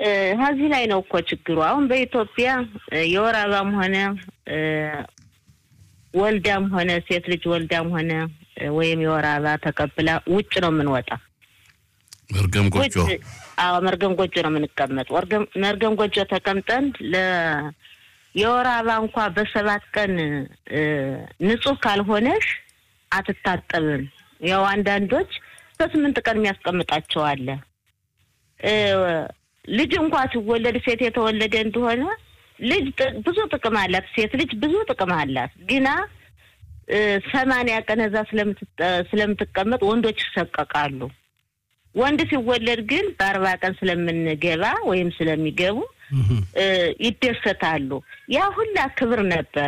ከዚህ ላይ ነው እኮ ችግሩ። አሁን በኢትዮጵያ የወር አበባም ሆነ ወልዳም ሆነ ሴት ልጅ ወልዳም ሆነ ወይም የወር አበባ ተቀብላ ውጭ ነው የምንወጣ። መርገም ጎጆ አዎ፣ መርገም ጎጆ ነው የምንቀመጥ። መርገም ጎጆ ተቀምጠን ለ የወር አበባ እንኳ በሰባት ቀን ንጹህ ካልሆነሽ አትታጠብም። ያው አንዳንዶች በስምንት ቀን የሚያስቀምጣቸው አለ። ልጅ እንኳ ሲወለድ ሴት የተወለደ እንደሆነ ልጅ ብዙ ጥቅም አላት። ሴት ልጅ ብዙ ጥቅም አላት። ግና ሰማንያ ቀን እዛ ስለምትቀመጥ ወንዶች ይሰቀቃሉ። ወንድ ሲወለድ ግን በአርባ ቀን ስለምንገባ ወይም ስለሚገቡ ይደሰታሉ። ያ ሁላ ክብር ነበረ።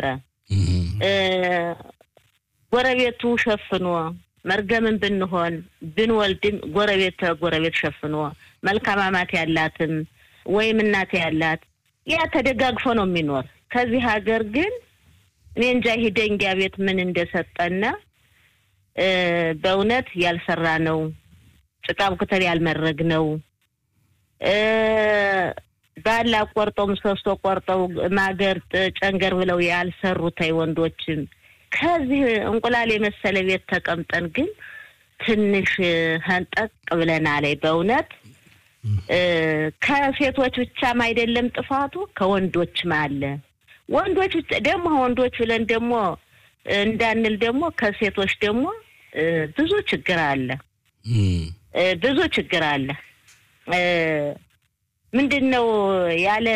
ጎረቤቱ ሸፍኖ መርገምን ብንሆን ብንወልድም ጎረቤት ጎረቤት ሸፍኖ መልካም አማት ያላትም ወይም እናት ያላት ያ ተደጋግፎ ነው የሚኖር። ከዚህ ሀገር ግን እኔ እንጃ ይሄ ደንጊያ ቤት ምን እንደሰጠነ በእውነት ያልሰራ ነው። ጭቃ ብክተል ያልመረግ ነው። ባላ ቆርጠው ምሰሶ ቆርጠው ማገር ጨንገር ብለው ያልሰሩታይ ወንዶችም ከዚህ እንቁላል የመሰለ ቤት ተቀምጠን ግን ትንሽ ህንጠቅ ብለናል። በእውነት ከሴቶች ብቻም አይደለም ጥፋቱ ከወንዶችም አለ። ወንዶች ደግሞ ወንዶች ብለን ደግሞ እንዳንል ደግሞ ከሴቶች ደግሞ ብዙ ችግር አለ። ብዙ ችግር አለ። ምንድን ነው ያለ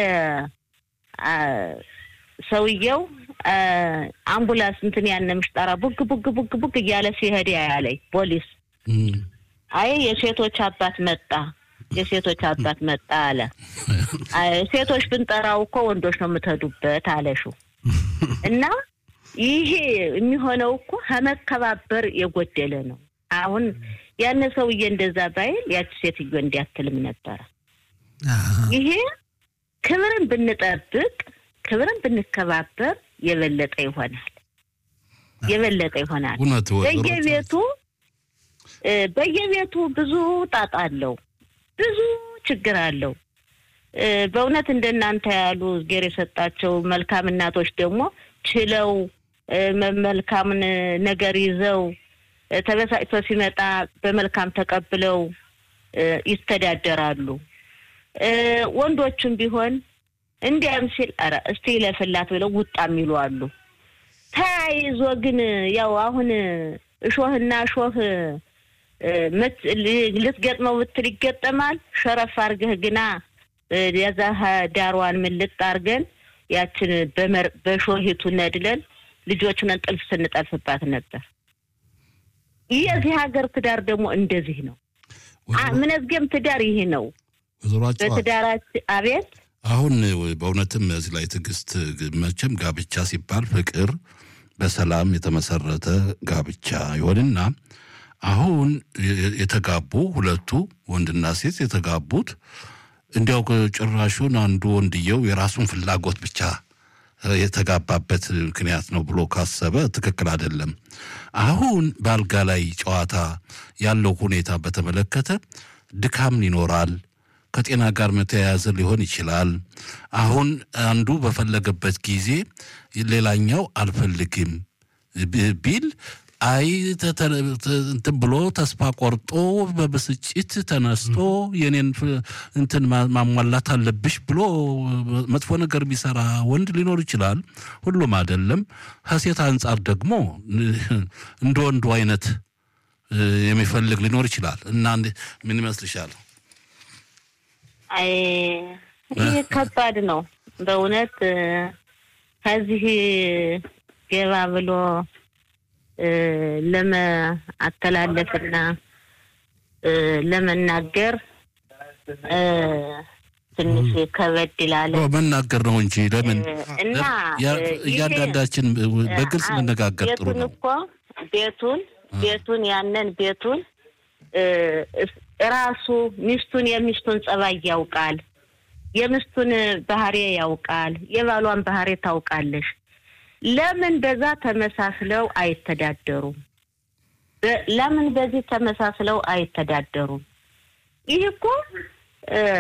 ሰውየው አምቡላንስ እንትን ያነ ምሽጠራ ቡግ ቡግ ቡግ ቡግ እያለ ሲሄድ ያለኝ ፖሊስ አይ የሴቶች አባት መጣ፣ የሴቶች አባት መጣ አለ። ሴቶች ብንጠራው እኮ ወንዶች ነው የምትሄዱበት አለሹ እና ይሄ የሚሆነው እኮ ከመከባበር የጎደለ ነው። አሁን ያን ሰውዬ እንደዛ ባይል ያቺ ሴትዮ እንዲያትልም ነበረ። ይሄ ክብርን ብንጠብቅ ክብርን ብንከባበር የበለጠ ይሆናል፣ የበለጠ ይሆናል። በየቤቱ በየቤቱ ብዙ ጣጣ አለው፣ ብዙ ችግር አለው። በእውነት እንደናንተ ያሉ እግዜር የሰጣቸው መልካም እናቶች ደግሞ ችለው መልካምን ነገር ይዘው ተበሳጭቶ ሲመጣ በመልካም ተቀብለው ይስተዳደራሉ። ወንዶቹም ቢሆን እንዲያም ሲል ኧረ እስቲ ለፍላት ብለው ውጣ የሚሉ አሉ። ተያይዞ ግን ያው አሁን እሾህና እሾህ ልትገጥመው ብትል ይገጠማል። ሸረፍ አርገህ ግና የዛ ዳሯን ምልጥ አርገን ያችን በሾሂቱ ነድለን ልጆቹን ጥልፍ ስንጠልፍባት ነበር። የዚህ ሀገር ትዳር ደግሞ እንደዚህ ነው። ምንዝጌም ትዳር ይህ ነው። በትዳራችን አቤት አሁን በእውነትም እዚህ ላይ ትዕግስት፣ መቼም ጋብቻ ሲባል ፍቅር በሰላም የተመሰረተ ጋብቻ ይሆንና አሁን የተጋቡ ሁለቱ ወንድና ሴት የተጋቡት እንዲያው ጭራሹን አንዱ ወንድየው የራሱን ፍላጎት ብቻ የተጋባበት ምክንያት ነው ብሎ ካሰበ ትክክል አይደለም። አሁን በአልጋ ላይ ጨዋታ ያለው ሁኔታ በተመለከተ ድካም ይኖራል። ከጤና ጋር መተያያዘ ሊሆን ይችላል። አሁን አንዱ በፈለገበት ጊዜ ሌላኛው አልፈልግም ቢል አይ እንትን ብሎ ተስፋ ቆርጦ በብስጭት ተነስቶ የኔን እንትን ማሟላት አለብሽ ብሎ መጥፎ ነገር ቢሰራ ወንድ ሊኖር ይችላል። ሁሉም አይደለም። ከሴት አንጻር ደግሞ እንደ ወንዱ አይነት የሚፈልግ ሊኖር ይችላል እና ምን ይመስልሻል? አይ ይህ ከባድ ነው በእውነት ከዚህ ገባ ብሎ ለመአተላለፍና ለመናገር ትንሽ ከበድ ይላል። መናገር ነው እንጂ ለምን እና እያንዳንዳችን በግልጽ መነጋገር ጥሩ ቤቱን ነው። እኮ ቤቱን ቤቱን ያንን ቤቱን ራሱ ሚስቱን የሚስቱን ጸባይ ያውቃል። የሚስቱን ባህሪ ያውቃል። የባሏን ባህሪ ታውቃለሽ። ለምን በዛ ተመሳስለው አይተዳደሩም? ለምን በዚህ ተመሳስለው አይተዳደሩም? ይህ እኮ